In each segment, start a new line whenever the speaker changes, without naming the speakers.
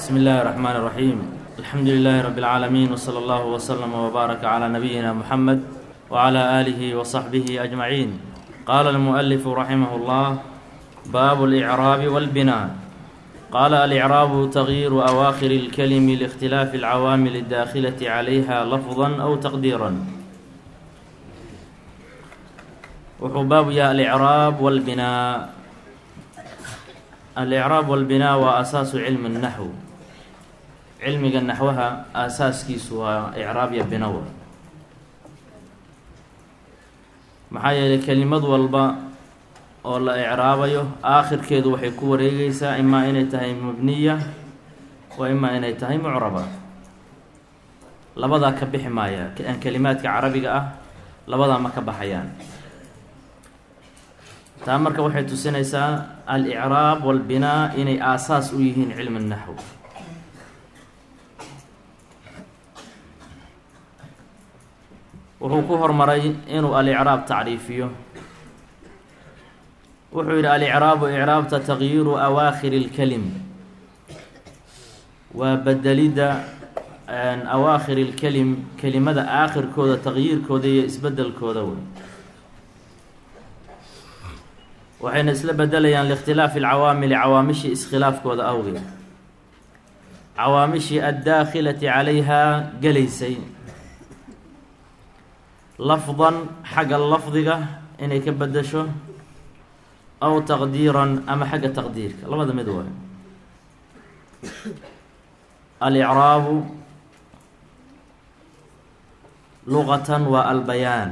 بسم الله الرحمن الرحيم الحمد لله رب العالمين وصلى الله وسلم وبارك على نبينا محمد وعلى آله وصحبه أجمعين قال المؤلف رحمه الله باب الإعراب والبناء قال الإعراب تغيير أواخر الكلم لاختلاف العوامل الداخلة عليها لفظا أو تقديرا wuxuu baabu yahay alicraab walbinaa alicraab walbinaa waa asaasu cilmi naxw cilmiga naxwaha aasaaskiisu waa icraab iyo binawa maxaa yeelay kelimad walba oo la icraabayo aakhirkeedu waxay ku wareegeysaa imaa inay tahay mabniya wa imaa inay tahay mucraba labadaa ka bixi maaya kelimaadka carabiga ah labadaa ma ka baxayaan taa marka waxay tusinaysaa alicraab walbinaa inay aasaas u yihiin cilmi naxw wuxuu ku hormaray inuu alicraab tacriifiyo wuxuu yidhi alicraabu icraabta tagyiiru awaakhiri اlkelim waa bedelidda awaakhiri اlkelim kelimada aakhirkooda tagyiirkooda iyo isbedelkooda wey waxayna isla bedelayaan liikhtilaafi alcawaamili cawaamishii iskhilaafkooda awgeed cawaamishii addaakhilati calayhaa gelaysay lafdan xagga lafdiga inay ka bedesho aw taqdiiran ama xagga taqdiirka labada mid waay alicraabu luqatan waa albayaan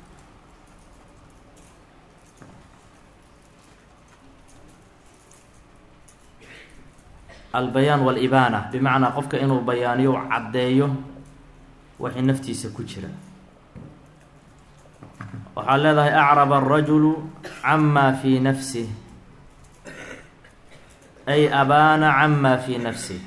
albayaan walibaana bimacnaa qofka inuu bayaaniyo caddeeyo waxay naftiisa ku jira waxaa leedahay acraba arajulu camaa fii nafsih ay abaana camaa fii nafsih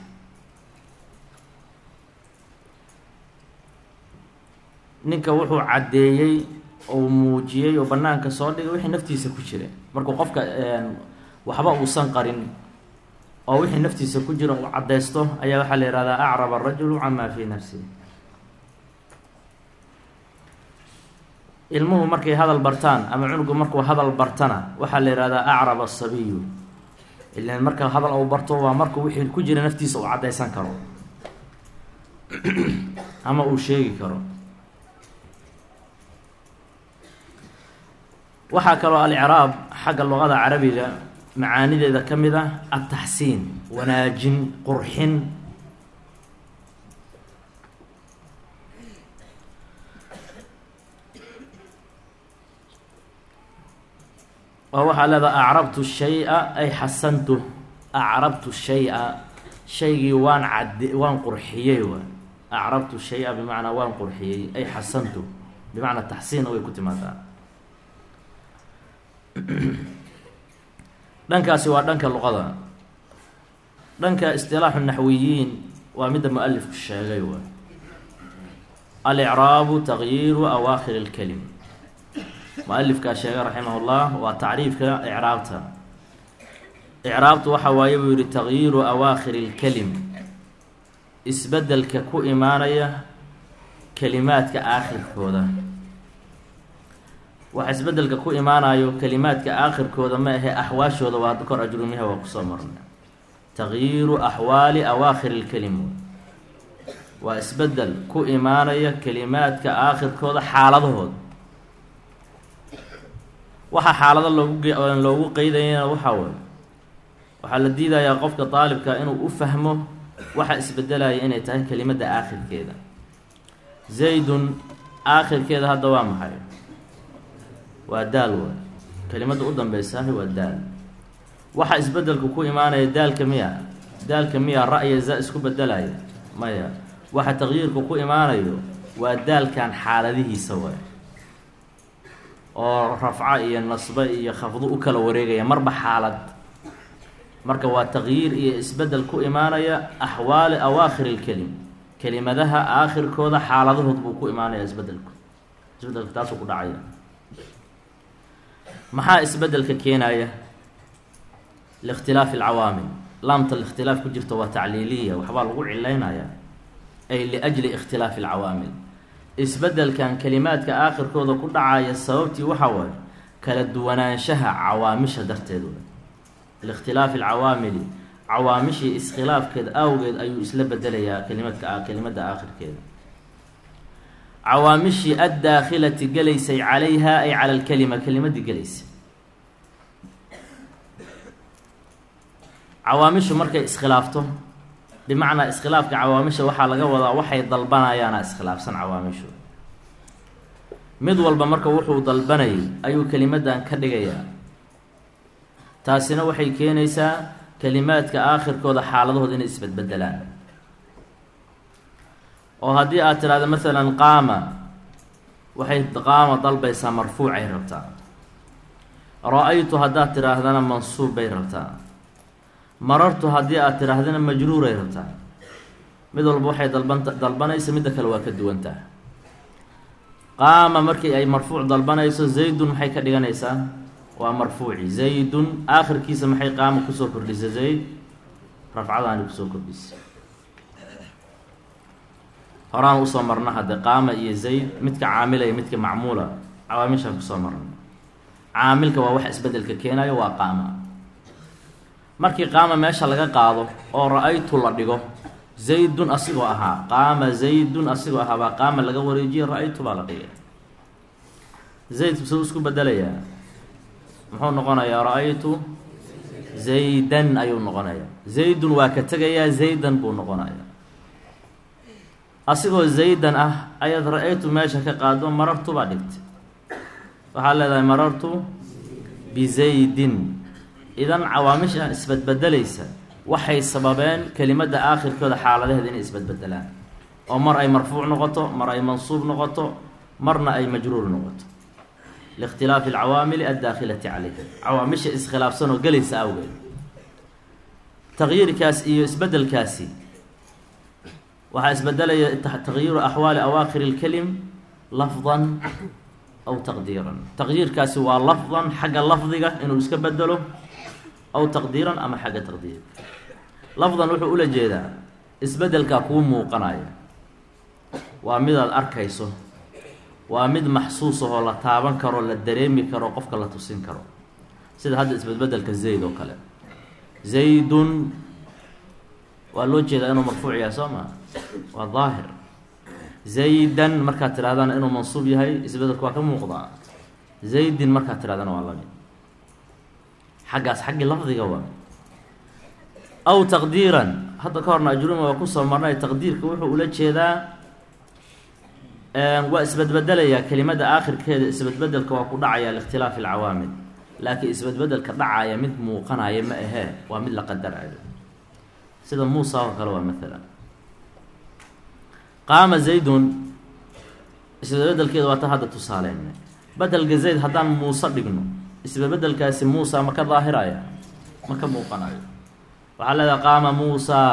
ninka wuxuu caddeeyey ou muujiyey oo banaanka soo dhigay wixii naftiisa ku jira markuu qofka waxba uusan qarin oo wixii naftiisa ku jira uu caddaysto ayaa waxaa la yihahdaa acrab arajulu camaa fii nafsihi ilmuhu markay hadal bartaan ama cunugu markuu hadal bartana waxaa la yihahdaa acrab asabiyu ilan marka hadal uu barto waa markuu wixii ku jira naftiisa uu caddaysan karo ama uu sheegi karo waxaa kaloo alicraab xagga luqada carabiga macaanideeda ka mid ah ataxsiin wanaajin qurxin oo waxaa leedaha acrabtu shay-a ay xasantu acrabtu shay-a shaygii waan cadde waan qurxiyey wa acrabtu shay-a bimacnaa waan qurxiyey ay xasantu bimacnaa taxsiina way ku timaadaa dhankaasi waa dhanka luqada dhanka istilaaxu naxwiyiin waa midda mu-alifku sheegay waay alicraabu tagyiiru awaakhir اlkelim mu-alifkaa sheegay raximah اllah waa tacriifka icraabta icraabtu waxa waaye buu yihi tagyiiru awaakhir اlkelim isbedelka ku imaanaya kelimaadka aakhirkooda waxa isbedelka ku imaanayo kelimaadka aakhirkooda ma ahe axwaashooda waa kor ajrumiha waa kusoo marnay tagyiiru axwaali awaakhir ilkelim waa isbedel ku imaanaya kelimaadka aakhirkooda xaaladahooda waxa xaalado loogu loogu qeydayana waxaa way waxaa la diidayaa qofka daalibka inuu u fahmo waxa isbedelaya inay tahay kelimadda aakhirkeeda zaydun aakhirkeeda hadda waa maxay waa daal waay kelimadda u dambeysaah waa daal waxa isbedelku ku imaanaya daalka miya daalka miya ra-ya za isku bedelaya maya waxa taqyiirku ku imaanayo waa daalkan xaaladihiisa waay oo rafco iyo nasbe iyo khafdo u kala wareegaya marba xaalad marka waa taqyiir iyo isbedel ku imaanaya axwaali awaakhir ilkelim kelimadaha aakhirkooda xaaladahood buu ku imaanaya isbedelku isbedelku taasuu ku dhacaya maxaa isbedelka keenaya liikhtilaafi alcawaamil laamta ikhtilaaf ku jirta waa tacliiliya waxbaa lagu cilaynaya ay liajli ikhtilaafi alcawaamil isbeddelkan kelimaadka aakhirkooda ku dhacaya sababtii waxaa waaye kala duwanaanshaha cawaamisha darteed wey liikhtilaafi alcawaamili cawaamishii iskhilaafkeed awgeed ayuu isla bedelayaa kelimadka kelimadda aakhirkeeda cawaamishii addaakhilati gelaysay calayha ay cala alkelima kelimadii gelaysay cawaamishu markay iskhilaafto bimacnaa iskhilaafka cawaamisha waxaa laga wadaa waxay dalbanayaana iskhilaafsan cawaamishu mid walba marka wuxuu dalbanayay ayuu kelimadan ka dhigayaa taasina waxay keenaysaa kelimaadka aakhirkooda xaaladahooda inay isbedbedelaan oo haddii aad tidhahdo masalan qaama waxay qaama dalbaysaa marfuucay rabtaa ra-aytu haddaad tidhaahdana mansuub bay rabtaa marartu haddii aad tidhaahdana majruuray rabtaa mid walba waxay dalbanta dalbanaysa midda kale waa ka duwantaha qaama markii ay marfuuc dalbanayso zaydun maxay ka dhiganaysaa waa marfuuci zaydun aakhirkiisa maxay qaama kusoo kordhisa zayd rafcadaani kusoo kordhisa horaan usoo marna hadde qaama iyo zayd midka caamila iyo midka macmuula cawaamishaan kusoo marna caamilka waa wax isbedelka keenayo waa qaama markii qaama meesha laga qaado oo ra-aytu la dhigo zaydun asigoo ahaa qaama zaydun asigoo ahaa baa qaama laga wareejiye ra-aytu baa la dhigay zayd suu isku bedelayaa muxuu noqonayaa ra-aytu zaydan ayuu noqonayaa zaydun waa ka tegayaa zaydan buu noqonayaa asigoo zaydan ah ayaad ra-aytu meesha ka qaado marartu baa dhigtay waxaad leedahay marartu bizaydin idan cawaamishan isbedbedelaysa waxay sababeen kelimadda aakhirkooda xaaladaheeda inay isbedbedelaan oo mar ay marfuuc noqoto mar ay mansuub noqoto marna ay majruur noqoto liikhtilaafi alcawaamili addaakhilati calayha cawaamisha iskhilaafsan oo gelaysa awgeed taqyiirkaas iyo isbedelkaasi waxaa isbedelaya taqyiiru axwaali awaakhir اlkelim lafdan aw taqdiiran taqyiirkaasi waa lafdan xagga lafdiga inuu iska bedelo aw taqdiiran ama xagga taqdiir lafdan wuxuu ula jeedaa isbedelkaa kuu muuqanaya waa midaad arkayso waa mid maxsuus ahoo la taaban karo la dareemi karo qofka la tusin karo sida hadda isbedbedelka zayd oo kale zaydun waa loo jeedaa inuu marfuuc yahay soo maa waa daahir zaydan markaad tidhahdana inuu mansuub yahay isbedelku waa ka muuqdaa zaydin markaad tidhahdana waa lamid xaggaas xaggii lafdiga waa aw taqdiiran hadda ka horna ajruma waa kusoo marnay taqdiirka wuxuu ula jeedaa waa isbedbedelayaa kelimada aakhirkeeda isbedbedelka waa ku dhacaya liikhtilaafi alcawaamil laakiin isbedbedelka dhacaya mid muuqanaya ma ahee waa mid la qadarayo sida muusa oo kale waa maalan qaama zaydun isbedbedelkeeda waa ta hadda tusaaleynay bedelka zayd haddaan muuse dhigno isbedbedelkaasi muusa ma ka daahiraya ma ka muuqanayo waxaa leedahay qaama muusaa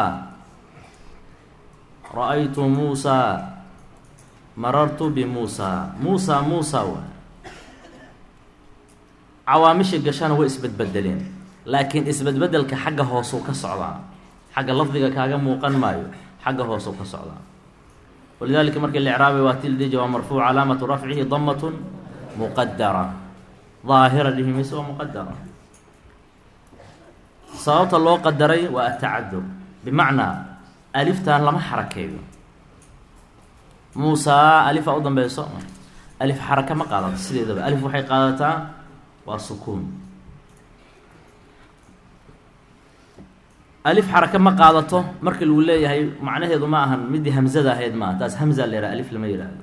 ra-aytu muusaa marartu bimuusaa muusaa muusa waay cawaamisha gashana way isbedbedeleen laakiin isbedbedelka xagga hoosuu ka socdaa xagga lafdiga kaaga muuqan maayo xagga hoosuu ka socdaa walidalika markii la icraabay waa tildija waa marfuuc calaamatu rafcihi damatun muqadara daahira dhihi mayse waa muqadara sababta loo qadaray waa atacadur bimacnaa aliftan lama xarakeeyo muusaa alifaa u dambeyso alif xaraka ma qaadato sideedaba alif waxay qaadataa waa sukuun alif xaraka ma qaadato markii lagu leeyahay macnaheedu ma ahan midii hamzada ahayd maaha taas hamza la yhaha alif lama yidhaahdo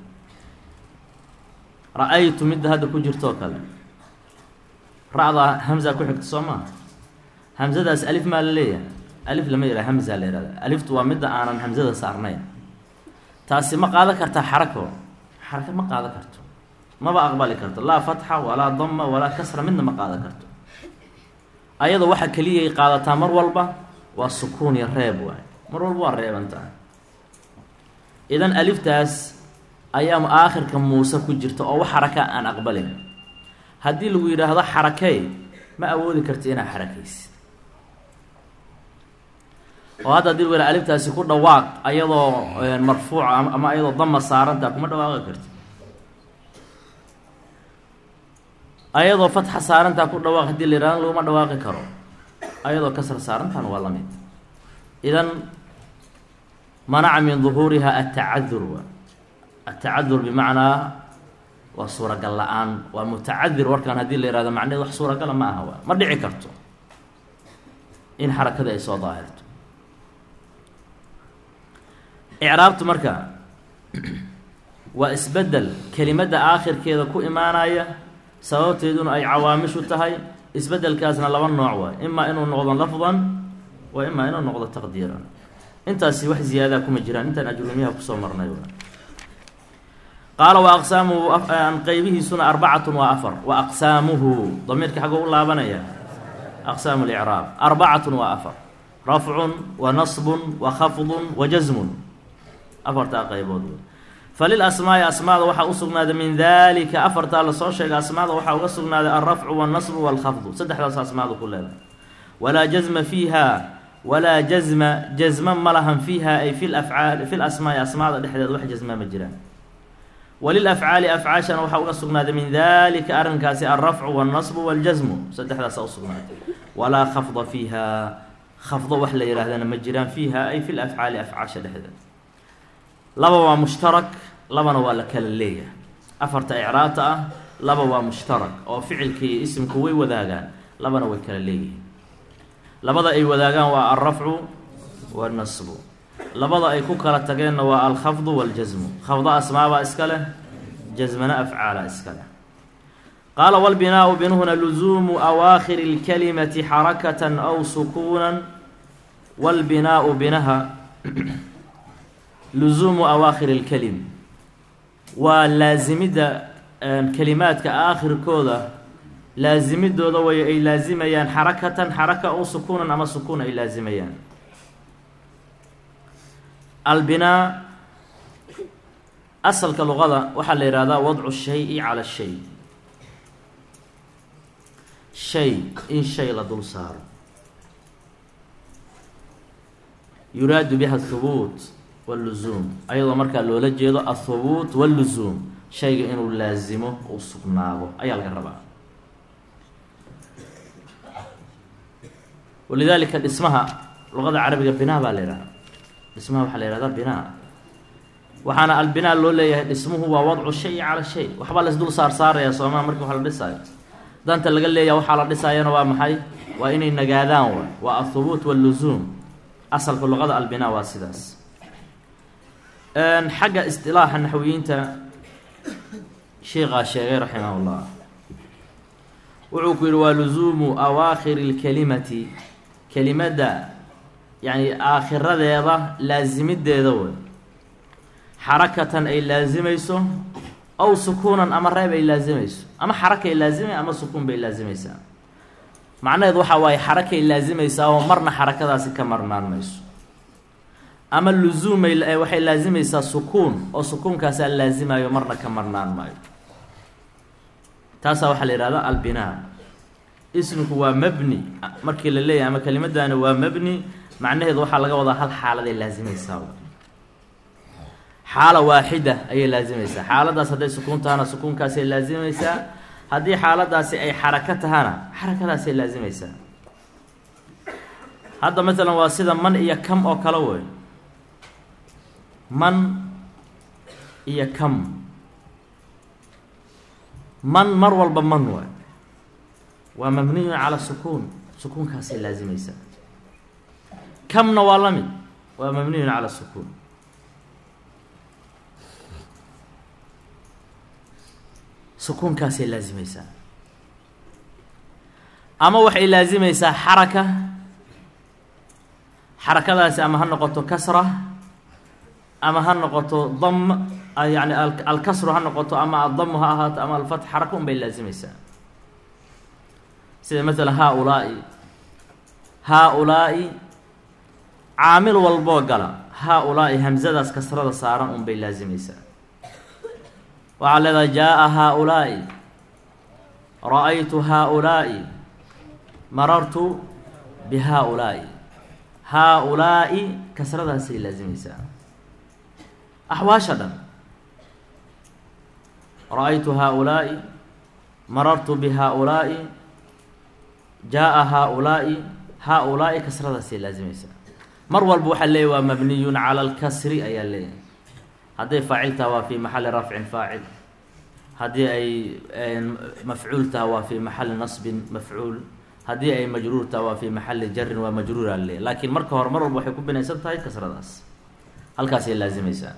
ra-aytu midda hadda ku jirtoo kale ra-da hamza ku xigta soo maa hamzadaas alif maa la leeyahay alif lama yidhaha hamza la yihahda aliftu waa midda aanan hamzada saarnayn taasi ma qaadan kartaa xarako xarako ma qaadan karto maba aqbali karto laa fatxa walaa dama walaa kasra midna ma qaadan karto ayada waxa keliyay qaadataa mar walba waa sukuun iyo reeb waay mar walba waa reebantaa idan aliftaas ayaa aakhirka muuse ku jirta oo wax xaraka aan aqbalin haddii lagu yidhaahdo xarakey ma awoodi karti inaad xarakaysid oo hadda hadii wela aliftaasi ku dhawaaq ayadoo marfuuca ama ayadoo dama saarantaa kuma dhawaaqi karti ayadoo fatxa saarantaa ku dhawaaq hadii la yihahdo laguma dhawaaqi karo ayadoo kasra saarantaana waa lamid idan manaca min duhuuriha atacadur wa atacadur bimacnaa waa suuragal la-aan waa mutacadir warkan haddii la yihahdo macneed wax suuragala ma aha wa ma dhici karto in xarakada ay soo daahirto icraabtu marka waa isbedel kelimadda aakhirkeeda ku imaanaya sababteeduna ay cawaamishu tahay isbedelkaasna laba nooc waay imaa inuu noqdo lafdan wa imaa inuu noqdo taqdiiran intaasi wax ziyaadaa kuma jiraan intaan ajrumiyaha kusoo marnay qaala wa aqsaamuhu qeybihiisuna arbacatun waa afar wa aqsaamuhu damiirka xaggo u laabanaya aqsaamu licraab arbacatun waa afar rafcun wa nasbun wa khafdun wa jasmun afartaa qaybood falil asmaai asmaada waxaa u sugnaaday min dalika afartaa lasoo sheegay asmaada waxaa uga sugnaaday alrafcu walnasbu walkhafdu saddexdaas asmaadu ku leedahay walaa jazma fiiha walaa jazma jazma ma lahan fiiha ay fi lafcaali fi lasmaai asmaada dhexdeed wax jazma ma jiraan walilafcaali afcaashana waxaa uga sugnaaday min dalika arrinkaasi alrafcu walnasbu waljasmu saddexdaasa usugnaaday walaa khafda fiiha khafdo wax la yihaahdana ma jiraan fiiha ay fi lafcaali afcaasha dhexdeed laba waa mushtarak labana waa la kala leeyahay afarta icraabta ah laba waa mushtarak oo ficilka iyo isimku way wadaagaan labana way kala leeyihiin labada ay wadaagaan waa alrafcu walnasbu labada ay ku kala tageenna waa alkhafdu waljasmu khafdo asmaabaa iska leh jasmana afcaala iska leh qaala walbinaau binuhuna luzuumu awaakhiri اlkalimati xarakatan aw sukuunan walbinaau binaha luzuumu awaakhiri اlkelim waa laasimidda kelimaadka aakhirkooda laasimidooda way ay laasimayaan xarakatan xaraka aw sukuunan ama sukuun ay laasimayaan albinaa asalka luqada waxaa la yihahdaa wadcu shayi cala shay shay in shay la dul saaro yuraadu biha athubuut walluzuum ayadoo markaa loola jeedo athubuut walluzuum shayga inuu laasimo uu sugnaado ayaa laga rabaa walidaalika dhismaha luqada carabiga binaa baa la yidhahdaa dhismaha waxaa la yihahdaa binaa waxaana albinaa loo leeyahay dhismuhu waa wadcu shayi cala shay waxbaa laisdul saar saaraya soomaa markii wax la dhisaayo danta laga leeyaha waxaa la dhisaayana waa maxay waa inay nagaadaan wa waa athubuut walluzuum asalka luqada albinaa waa sidaas xagga istilaaxa naxwiyiinta sheikhaa sheegay raximah llah wuxuu ku yihi waa luzuumu awaakhiri اlkelimati kelimadda yani aakhiradeeda laasimideeda wey xarakatan ay laasimayso aw sukuunan ama reeb ay laasimayso ama xarakay laasimay ama sukuun bay laasimaysaa macnaheed waxaa waaye xarakay laasimaysaa oo marna xarakadaasi ka marnaan mayso ama luzuumay waxay laasimaysaa sukuun oo sukuunkaasaa laasimayo marna ka marnaan maayo taasaa waxaa la yihahdaa albinaa isminku waa mabni markii la leeyahay ama kelimadani waa mabni macnaheedu waxaa laga wadaa hal xaaladay laasimaysaa xaala waaxida ayay laasimaysaa xaaladaas hadday sukuun tahana sukuunkaasay laasimaysaa haddii xaaladaasi ay xarako tahana xarakadaasay laasimaysaa hadda maalan waa sida man iyo kam oo kale wey man iyo kam man mar walba man waay waa mabniyun cala sukuun sukuunkaasay laasimaysaa kamna waa la mid waa mabniyun cala sukuun sukuunkaasay laasimaysaa ama waxay laasimaysaa xaraka xarakadaasi ama ha noqoto kasra ama ha noqoto dam yani alkasru ha noqoto ama addamu ha ahaato ama alfatx xaraka un bay laasimaysaa sida maalan haa-ulaa'i haa-ulaa'i caamil walboo gala haa-ulaa'i hamsadaas kasrada saaran un bay laasimaysaa waxaa leedahay jaa-a haa-ulaa'i ra-aytu haa-ulaa'i marartu bi haa-ulaa'i haa-ulaa'i kasradaasay laazimaysaa axwaasha dhan ra-aytu haa-ulaa'i marartu bi haa-ulaa'i jaa-a haa-ulaa'i haa-ulaa'i kasradaasay laazimaysaa mar walba waxaa leeyahy waa mabniyun cala alkasri ayaa leeyahay hadday faacil taha waa fi maxali rafcin faacil haddii ay mafcuul taha waa fi maxali nasbin mafcuul haddii ay majruur taha waa fi maxali jarin waa majruura leeyahy laakiin marka hore mar walba waxay ku binaysan tahay kasradaas halkaasay laazimaysaa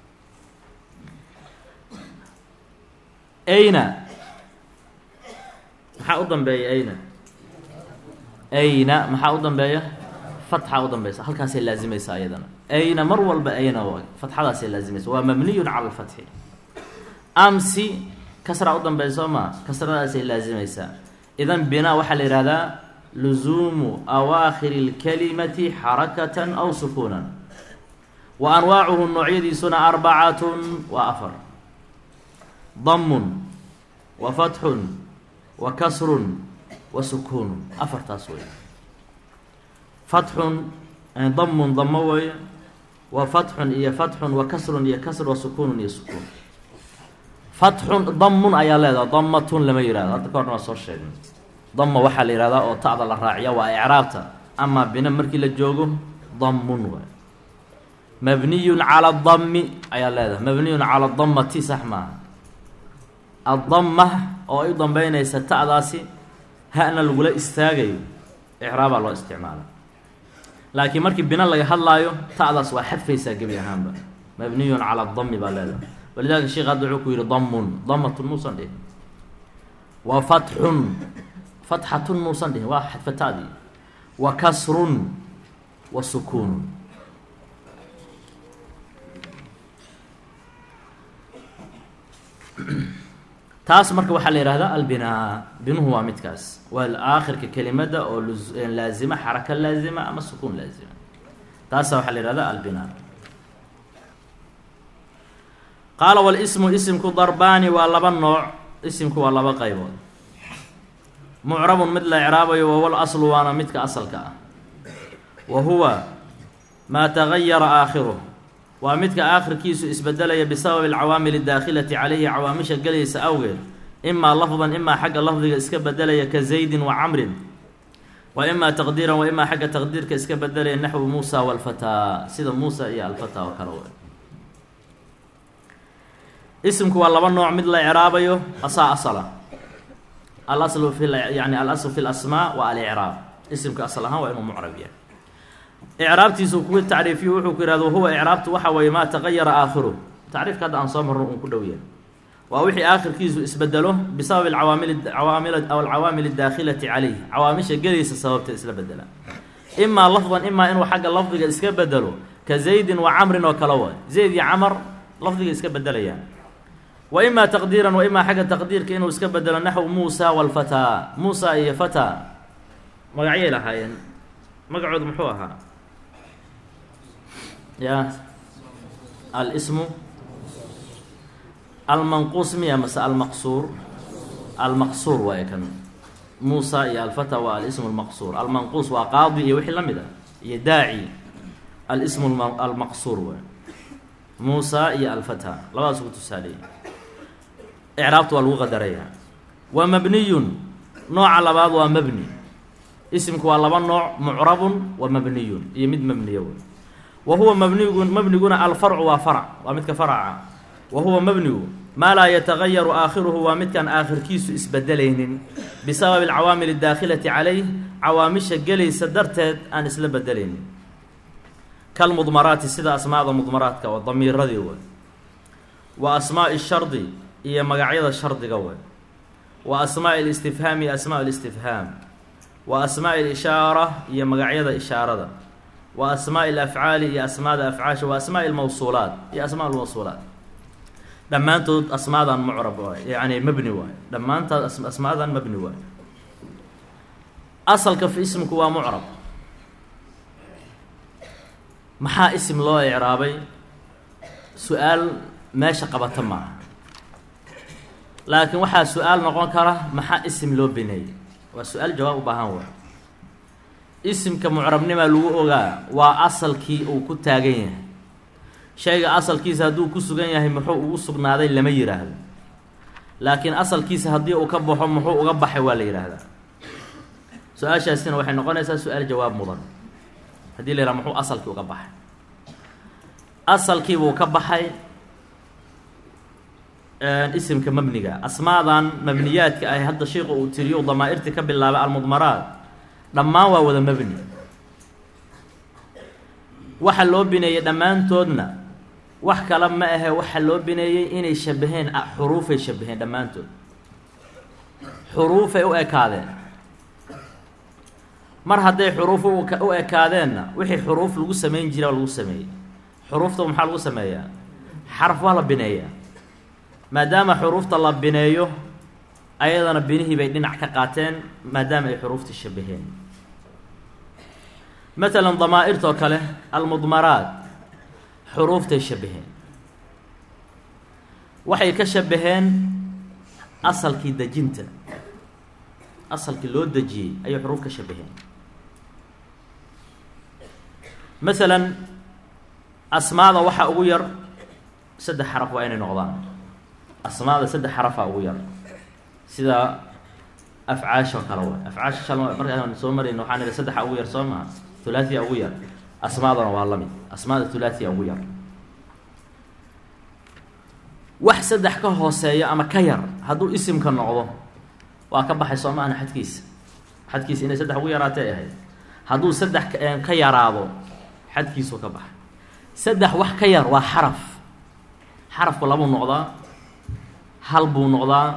ayna maxaa u dambeeya ayna ayna maxaa u dambeeya fatxa u dambeysa halkaasay laazimaysaa ayadana ayna mar walba ayna fatxadaasay laazimaysa waa mabniyun cala alfatxi amsi kasra u dambeysa soo maa kasradaasay laazimaysaa idan binaa waxaa la yihahdaa luzuumu awaakhiri اlkalimati xarakatan aw sukuunan wa anwaacuhu noocyadiisuna arbacatun waa afar damun wa fatxun wa kasrun wa sukuunun afartaas wey fatxun damun damo weeye wa fatxun iyo fatxun wa kasrun iyo kasr wa sukuunun iyo sukuun fatxun damun ayaa leedaha damatun lama yihahdo hadda ka horna waa soo sheegnay dama waxaa la yihahdaa oo ta'da la raaciya waa icraabta amaa bina markii la joogo damun waay mabniyun cala dami ayaa leedahay mabniyun cala damati sax maaha addama oo ay u dambeynaysa ta'daasi hana lagula istaagayo icraabaa loo isticmaala laakiin markii bina laga hadlaayo ta'daas waa xadfaysaa gebi ahaanba mabniyun cala dami baa leedahay walidalika sheekh hadda wuxuu ku yihi damun damatun muusan dhihin wa fatxun fatxatun muusan dhihin waa xadfatadii wa kasrun wa sukuunun taas marka waxaa la yihahdaa albinaa binuhu waa midkaas waa aakhirka kelimada oo laazima xaraka laazima ama sukuun laazima taasa waxaa la yihahdaa albinaa qaala walismu isimku darbaani waa laba nooc isimku waa laba qaybood mucrabun mid la icraabayo wawal aslu waana midka asalka ah wa huwa maa tagayara aakhiruh waa midka aakhirkiisu isbedelaya bisababi alcawaamil اdaakhilati calayhi cawaamisha gelaysa awgeed imaa lafdan imaa xagga lafdiga iska bedelaya ka zaydin wa camrin wa imaa taqdiiran wa imaa xagga taqdiirka iska bedelaya naxwu muusa walfataa sida muusa iyo alfataa oo kale w isimku waa laba nooc mid la icraabayo asaa asala alaslu fi yani alaslu fi lasmaa wa alicraab isimka asal ahaan waa inuu mucrab yahay icraabtiisu ku tacriifiyo wuxuu ku yihahdo huwa icraabtu waxa weeye maa tagayara aakhiruh tacriifka hadda aan soo marno uun ku dhow yahay waa wixii aakhirkiisu isbedelo bisababi awaamil awaamil aw alcawaamil اdaakhilati calayh cawaamisha gelaysa sababta isla bedela imaa lafdan imaa inuu xagga lafdiga iska bedelo ka zaydin wa camrin oo kale way zayd iyo camar lafdiga iska bedelayaan wa imaa taqdiiran wa imaa xagga taqdiirka inuu iska bedelo naxw muusa walfataa muusa iyo fataa magacyay lahaayeen magacoodu muxuu ahaa ya alsmu almanquus miya mase almaqsuur almaqsuur waaye kan muusa iyo alfata waa alismu lmaqsuur almanquus waa qaadi iyo wixii la mid ah iyo daaci alismu almaqsuur waay muusa iyo alfata labadaas ku tusaaleeyay icraabta waa lagu qadaraya wa mabniyun nooca labaad waa mabni isimku waa laba nooc mucrabun wa mabniyun iyo mid mabniya wey wa huwa mabnigu mabniguna alfarcu waa farc waa midka farca wa huwa mabnigu maa laa yatagayaru aakhiruhu waa midkaan aakhirkiisu isbedelaynin bisababi alcawaamil اdaakhilati calayh cawaamisha gelaysa darteed aan isla bedelaynin kalmudmaraati sida asmaada mudmaraadka oo damiiradii wey wa asmaaءi shardi iyo magacyada shardiga wey wa asmaaءi اlistifhaam iyo asmaa اlistifhaam wa asmaaءi اlishaara iyo magacyada ishaarada wa asmaaءi اlafcaali iyo asmaada afcaasha wa asmaaءi اlmawsuulaat iyo asmaa lmawsuulaat dhammaantood asmaadan mucrab waay yani mabni waay dhammaantaad asmaadan mabni waay asalka fi ismku waa mucrab maxaa isim loo icraabay su-aal meesha qabata maaha laakiin waxaa su-aal noqon kara maxaa isim loo bineeyey waa su-aal jawaab u baahan waay isimka mucrabnimaa lagu ogaa waa asalkii uu ku taagan yahay shayga asalkiisa hadduu ku sugan yahay muxuu ugu sugnaaday lama yidhaahdo laakiin asalkiisa haddii uu ka baxo muxuu uga baxay waa la yidhaahdaa su-aashaasina waxay noqonaysaa su-aal jawaab mudan haddii la yidhaha muxuu asalkii uga baxay asalkiibuu ka baxay isimka mabniga asmaadan mabniyaadka ah hadda sheikhu uu tiriyo damaa-irtii ka bilaabay almudmaraat dhammaan waa wada mabni waxa loo bineeyey dhammaantoodna wax kale ma ahe waxa loo bineeyey inay shabaheen xuruufay shabaheen dhammaantood xuruufay u ekaadeen mar hadday xuruuf u ekaadeenna wixii xuruuf lagu samayn jira lagu sameeyey xuruufta maxaa lagu sameeyaa xaraf waa la bineeyaa maadaama xuruufta la bineeyo ayadana binihii bay dhinac ka qaateen maadaama ay xuruufta shabaheen matalan damaa-irtoo kale almudmaraat xuruuftay shabaheen waxay ka shabaheen asalkii dejinta asalkii loo dejiyey ayay xuruuf ka shabaheen masalan asmaada waxaa ugu yar saddex xaraf waa inay noqdaan asmaada saddex xarafaa ugu yar sida afcaashoo kale waay afcaasha shal markaan soo marayno waxaan idhi saddexa ugu yar soo maha thulaathiya ugu yar asmaadana waa la mid asmaada thulaathiya ugu yar wax saddex ka hooseeya ama ka yar hadduu isimka noqdo waa ka baxay soo maahna xadkiisa xadkiisa inay saddex ugu yaraatay ahayd hadduu saddex ka yaraado xadkiisuu ka baxay saddex wax ka yar waa xaraf xarafku labuu noqdaa hal buu noqdaa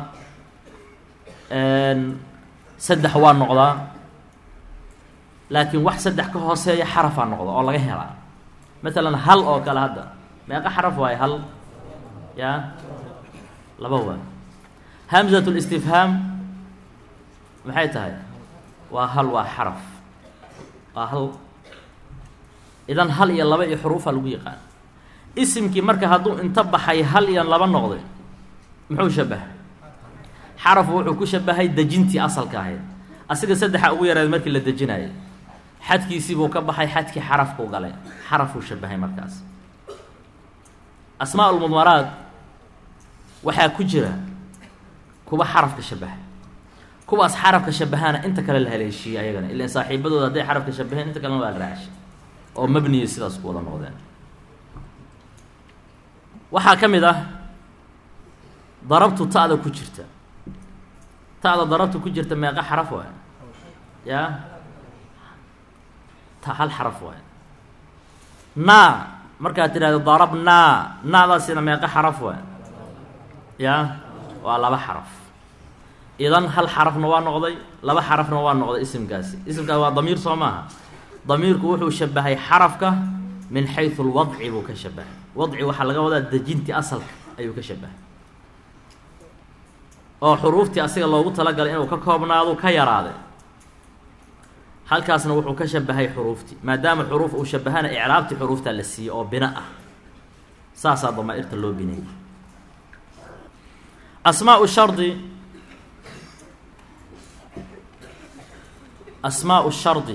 saddex waa noqdaa laakiin wax saddex ka hooseeya xarafaa noqda oo laga helaa matalan hal oo kale hadda meeqa xaraf waaye hal yaa laba waa hamzat listifhaam maxay tahay waa hal waa xaraf waa hal idan hal iyo laba iyo xuruufa lagu yaqaan isimkii marka hadduu inta baxay hal iyo laba noqday muxuu shabahay xarafu wuxuu ku shabahay dejintii asalka ahayd asiga saddexa ugu yaraed markii la dejinayay xadkiisiibuu ka baxay xadkii xarafkuu galay xarafuu shabahay markaas asmaa ulmudmaraad waxaa ku jira kuwa xarafka shabaha kuwaas xarafka shabahaana inta kale la haleeshiiyey ayagana ilan saaxiibadooda hadday xarafka shabaheen inta kalena waa la raashay oo mabniya sidaas ku wada noqdeen waxaa ka mid ah darabtu ta'da ku jirta ta'da darabtu ku jirta meeqa xaraf waay yaa ta hal xaraf waay naa markaad tidhahdo darabnaa naadaasina meeqa xaraf waay yaa waa laba xaraf idan hal xarafna waa noqday laba xarafna waa noqday isimkaasi isimkaasi waa damiir soo maaha damiirku wuxuu shabahay xarafka min xaysu lwadci buu ka shabahay wadci waxaa laga wadaa dejintii asalka ayuu ka shabahay oo xuruuftii asiga loogu talagalay inuu ka koobnaado ka yaraaday halkaasna wuxuu ka shabahay xuruuftii maadaama xuruuf uu shabahana icraabtii xuruufta la siiyey oo bina ah saasaa damaa-irta loo bineeyey asmaau shardi asmaau shardi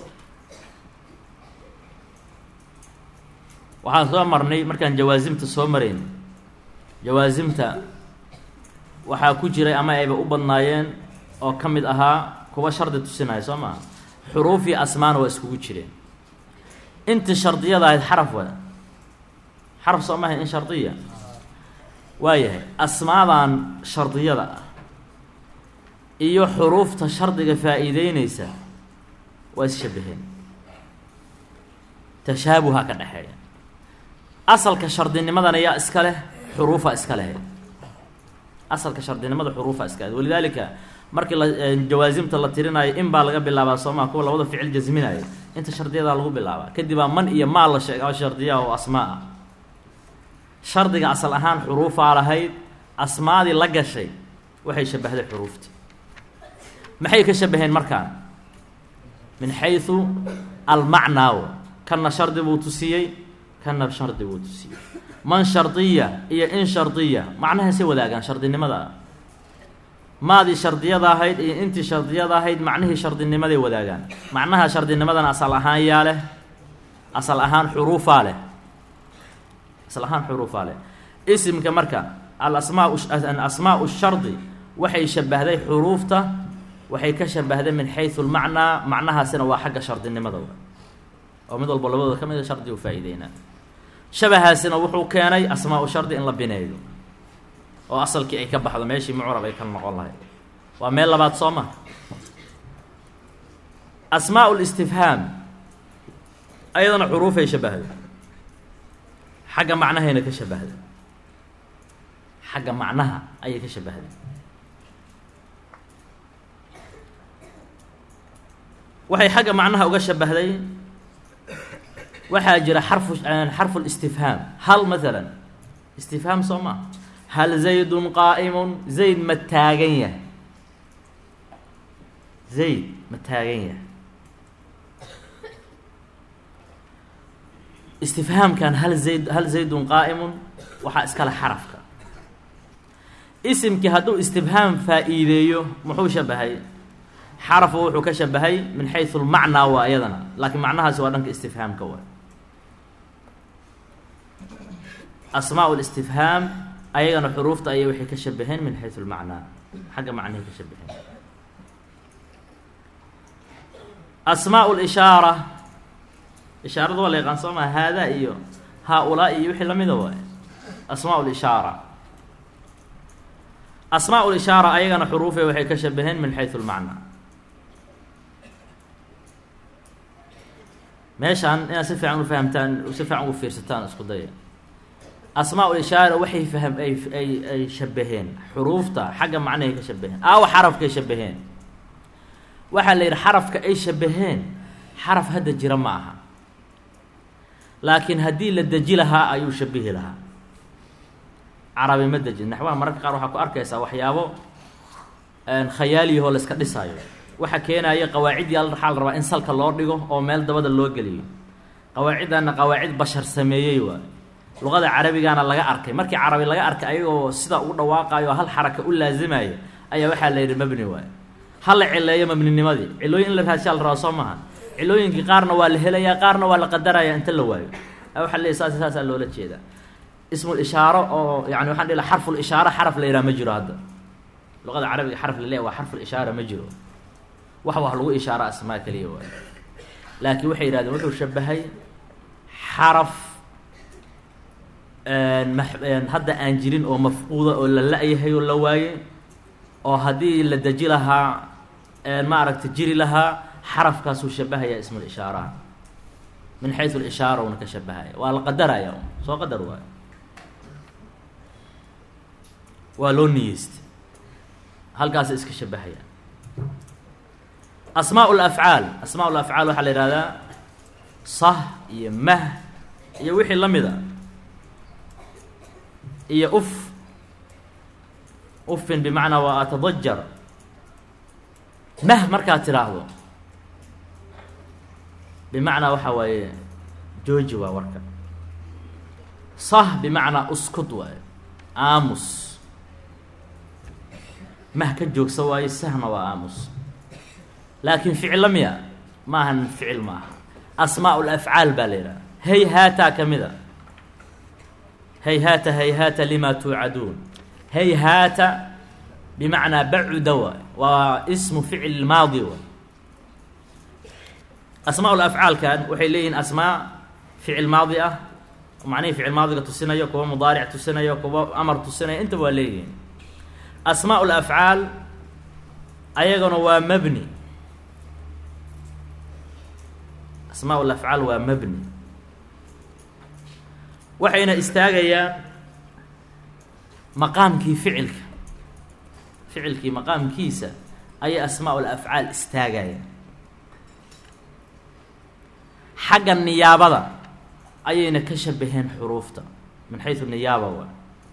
waxaan soo marnay markaan jawaasimta soo marayn jawaasimta waxaa ku jiray ama ayba u badnaayeen oo ka mid ahaa kuwa shardi tusinaya soo maa xuruuf iyo asmaana waa iskugu jireen intii shardiyada ahayd xaraf wa xaraf soo maahayn in shardiya waayahay asmaadan shardiyada ah iyo xuruufta shardiga faa-iideyneysa waa isshabaheen tashaabuha ka dhexeeya asalka shardinimadana yaa iska leh xuruufa iska lehe asalka shardinimada xuruufa iska leh walidaalika markii la jawaasimta la tirinayo in baa laga bilaabaa soomaa kuwa labada ficil jasminayo inta shardiyadaa lagu bilaabaa kadibaa man iyo maal la sheega oo shardiya oo asmaa ah shardiga asal ahaan xuruufaa lahayd asmaadii la gashay waxay shabahday xuruufti maxay ka shabaheen markaan min xaysu almacnaaw kanna shardi buu tusiyey kanna shardi buu tusiyey man shardiya iyo in shardiya macnahaasay wadaagaan shardinimada maadii shardiyada ahayd iyo intii shardiyada ahayd macnihii shardinimaday wadaagaan macnaha shardinimadana asal ahaan yaa leh asal ahaan xuruufaa leh asal ahaan xuruufaa leh isimka marka alasmaa asmaau shardi waxay shabahday xuruufta waxay ka shabahday min xaysu lmacnaa macnahaasina waa xagga shardinimada oo mid walba labadooda ka mida shardi u faa-iideynaa shabahaasina wuxuu keenay asmaa-u shardi in la bineeyo oo asalkii ay ka baxdo meeshii mucrab ay ka noqon lahayd waa meel labaad soo ma asmaa listifhaam ayadana xuruufay shabahday xagga macnahayna ka shabahday xagga macnaha ayay ka shabahday waxay xagga macnaha uga shabahday waxaa jira xarfu xarfu listifhaam hal maalan istifhaam soo maa hal zaydun qaa'imun zayd ma taagan yahay zayd ma taagan yahay istifhaamkan hal zayd hal zaydun qaa'imun waxaa iskale xarafka isimkii hadduu istifhaam faa-iideeyo muxuu shabahay xarafu wuxuu ka shabahay min xaysu lmacnaa waa iyadana laakiin macnahaasi waa dhanka istifhaamka waa asmaa listifhaam ayagana xuruufta ayay waxay ka shabaheen min xaysu lmacnaa xagga macnahay ka shabaheen asmaa lishaara ishaarada waa la yaqaan soo maa haadaa iyo haa-ulaa iyo wixii lamida waay asmaa lishaara asmaa lishaara ayagana xuruufe waxay ka shabaheen min xaysu lmacnaa meeshaan inaad si fiican u fahamtaan si fiican ugu fiirsataan isku daya asmaa lishaara waxay fahm ay ay ay shabaheen xuruufta xagga macnahay ka shabaheen aawa xarafkay shabaheen waxaa la yidhi xarafka ay shabaheen xaraf hadda jira ma aha laakiin haddii la deji lahaa ayuu shabihi lahaa carabi ma dejin naxwaha mararka qaar waxaa ku arkaysaa waxyaabo khayaaliyahoo la iska dhisaayo waxa keenaya qawaaciddii al waxaa la rabaa in salka loo dhigo oo meel dabada loo geliyo qawaaciddaana qawaacid bashar sameeyey waay luqada carabigana laga arkay markii carabi laga arkay ayagoo sida ugu dhawaaqayo hal xaraka u laazimaya ayaa waxaa la yidhi mabni waay ha la cileeyo mabninimadii cilooyin in la raashaa la rabaa soo maaha cilooyinkii qaarna waa la helayaa qaarna waa la qadaraya inta la waayo waxaa leeyahy saas saasaa loola jeedaa ismul ishaaro oo yani waxaan dhihi xarful ishaaro xaraf la yidhaha ma jiro hadda luqada carabiga xaraf la leeyahy waa xarful ishaara ma jiro wax wax lagu ishaaro asmaa keliya waay laakiin waxay yihahdeen wuxuu shabahay xaraf hadda aan jirin oo mafquuda oo la la-yahay oo la waaye oo haddii la deji lahaa maaragta jiri lahaa xarafkaasuu shabahayaa ismul ishaaraha min xaysu lishaara una ka shabahaya waa la qadaraya soo qadar waayo waa loo niyeystay halkaasa iska shabahaya asmaa lafcaal asmaa lafcaal waxaa la yihahdaa sah iyo mah iyo wixii la mida iyo uf ufin bimacnaa waa atadajar mah markaad tidhaahdo bimacnaa waxaa waaye jooji waa warka sah bimacnaa uskud waaye aamus mah ka joogsa waaye sahna waa aamus laakiin ficilla miya ma ahan ficil ma aha asmaa lafcaal baa la yidhaha hayhaataa ka mid a hayhaata hayhaata lima tuucaduun hayhaata bimacnaa bacuda waay waa ismu ficil maadi waay asmaa lafcaalkan waxay leeyihiin asmaa ficil maadi ah macnihii ficil maadiga tusinayo kuwa mudaaric tusinayo kuwa amar tusinaya intaba waa leeyihiin asmaa lafcaal ayagana waa mabni asmaa lafcaal waa mabni waxayna istaagayaan maqaamkii ficilka ficilkii maqaamkiisa ayay asmaa lafcaal istaagayaan xagga niyaabada ayayna ka shabaheen xuruufta min xayu niyaaba wa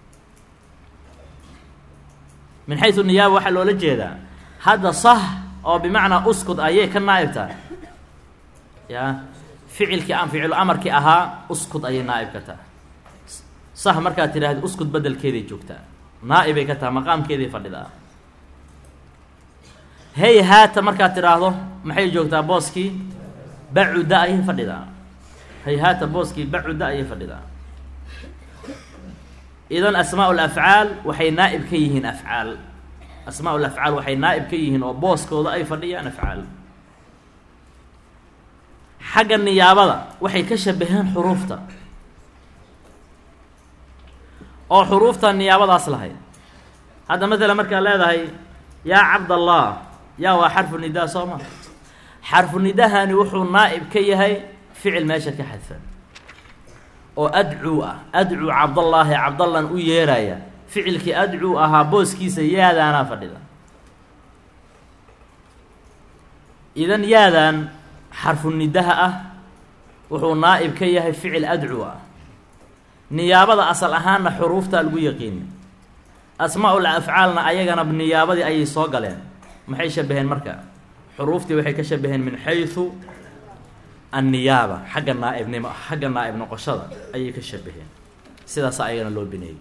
min xayu niyaaba waxaa loola jeedaa hadda sah oo bimacnaa uskud ayay ka naa'ib tahay ya ficilkii aan ficilu amarkii ahaa uskud ayay naa'ib ka tahay sah markaad tidhaahda uskud bedelkeeday joogtaa naa'ibay ka tahay maqaamkeeday fadhidaa hey haata markaad tidhaahdo maxay joogtaa booskii bacuda ayay fadhidaa hey haata booskii bacuda ayay fadhidaa idan asmaa lafcaal waxay naa'ib ka yihiin afcaal asmaa lafcaal waxay naa'ib ka yihiin oo booskooda ay fadhiyaan afcaal xagga niyaabada waxay ka shabaheen xuruufta oo xuruufta niyaabadaas lahayd hadda matala markaad leedahay yaa cabdallah yaa waa xarfu nidaa soo ma xarfu nidahani wuxuu naa'ib ka yahay ficil meesha ka xadfan oo adcuu ah adcuu cabdallaahi cabdallan u yeeraya ficilkii adcuu ahaa booskiisa yaadaanaa fadhida idan yaadan xarfu nidaha ah wuxuu naa'ib ka yahay ficil adcuu ah niyaabada asal ahaanna xuruuftaa lagu yaqiini asmaa-ul afcaalna ayagana niyaabadii ayay soo galeen maxay shabaheen marka xuruuftii waxay ka shabaheen min xaysu anniyaaba xagga naaibnimo xagga naa'ib noqoshada ayay ka shabaheen sidaas ayagana loo bineeyey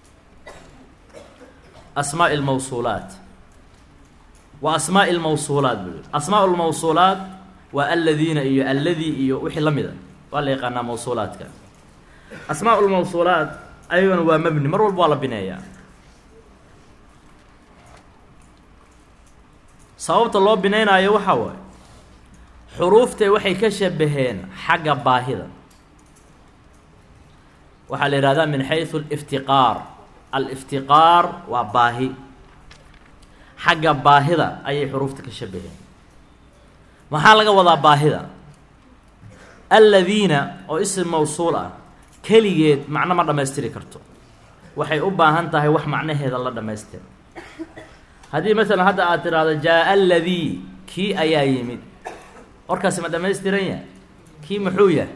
asmaa lmawsuulaat wa asmaa lmawsuulaat buu yihi asmaa lmawsuulaat waa aladiina iyo alladii iyo wixii la mida waa la yaqaanaa mawsuulaadka asmaa lmawsuulaat ayagana waa mabni mar walba waa la bineeyaa sababta loo bineynaayo waxaa waaye xuruuftay waxay ka shabaheen xagga baahida waxaa la yihahdaa min xaysu aliftiqaar aliftiqaar waa baahi xagga baahida ayay xuruufta ka shabaheen maxaa laga wadaa baahida aladiina oo isim mawsuul ah keligeed macno ma dhammaystiri karto waxay u baahan tahay wax macnaheeda la dhammaystira haddii masalan hadda aad tidhaahdo jaa aladii kii ayaa yimid warkaasi ma dhammaystiran yahay kii muxuu yahay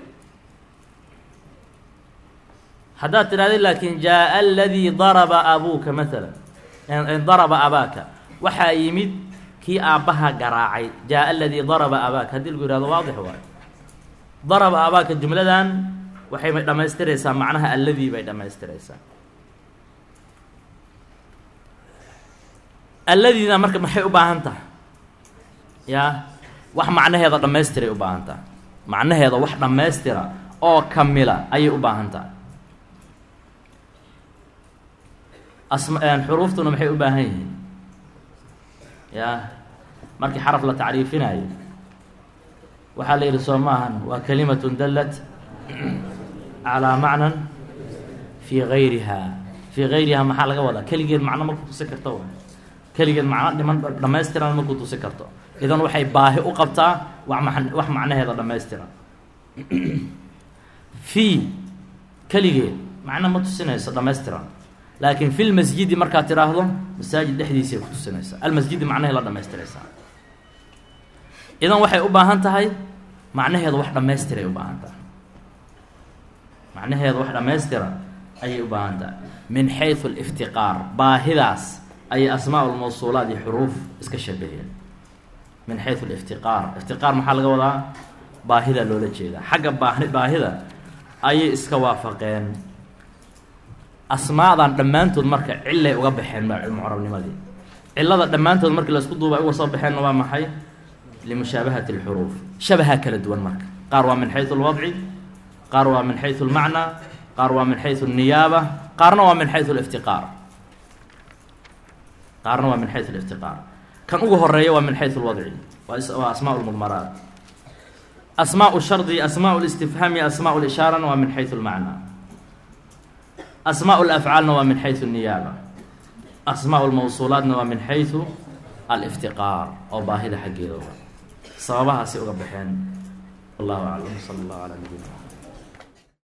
haddaad tidhahda laakiin jaa aladii daraba abuuka masalan daraba abaaka waxaa yimid kii aabbaha garaacay jaa aladii daraba abaaka haddii lagu yihahdo waadix waayo daraba abaaka jumladan waxay dhammaystiraysaa macnaha alladii bay dhammaystiraysaa alladiina marka maxay u baahan tahay yaa wax macnaheeda dhammaystiray u baahan tahay macnaheeda wax dhammaystira oo kamila ayay u baahan tahay asm xuruuftuna maxay u baahan yihiin yaa markii xaraf la tacriifinayo waxaa la yidhi soo maahan waa kalimatun dallat calaa macnan fii gayriha fii gayriha maxaa laga wadaa keligeed macno ma ku tusi karto wa keligeed macno dhiman dhammaystiran ma ku tusi karto idan waxay baahi u qabtaa wa ma wax macnaheeda dhammaystiran fii keligeed macno ma tusinayso dhammaystiran laakiin fi lmasjidi markaad tidhaahdo masaajid dhexdiisay ku tusinaysaa almasjidi macnahay la dhammaystiraysaa idan waxay u baahan tahay macnaheedu wax dhammaystiray u baahan tahay macnaheedu wax dhammaystira ayay u baahan tahay min xaysu aliftiqaar baahidaas ayay asmaa lmawsuulaat iyo xuruuf iska shabaheen min xaysu aliftiqaar iftiqaar maxaa laga wadaa baahida loola jeedaa xagga baahi baahida ayay iska waafaqeen asmaadan dhammaantood marka cilay uga baxeen mucrabnimadii cilada dhammaantood markii laisku duuba uga soo baxeenna waa maxay limushaabahati اlxuruuf shabaha kala duwan marka qaar waa min xaysu اlwadci qaar waa min xaysu اlmacnaa qaar waa min xaysu الniyaaba qaarna waa min xaysu اliftiqaar qaarna waa min xaysu اliftiqaar kan ugu horeeya waa min xaysu اlwadci waa asmaa اlmudmaraat asmaa shardi asmaa اlistifhaami asmaa lishaarana waa min xaysu اlmacnaa asmaa lafcaalna waa min xaysu الniyaaba asmaa lmawsuulaatna waa min xaysu aliftiqaar oo baahida xaggeeda sababahaasi uga baxeen wallahu aclam sala اllahu calaa nabiyina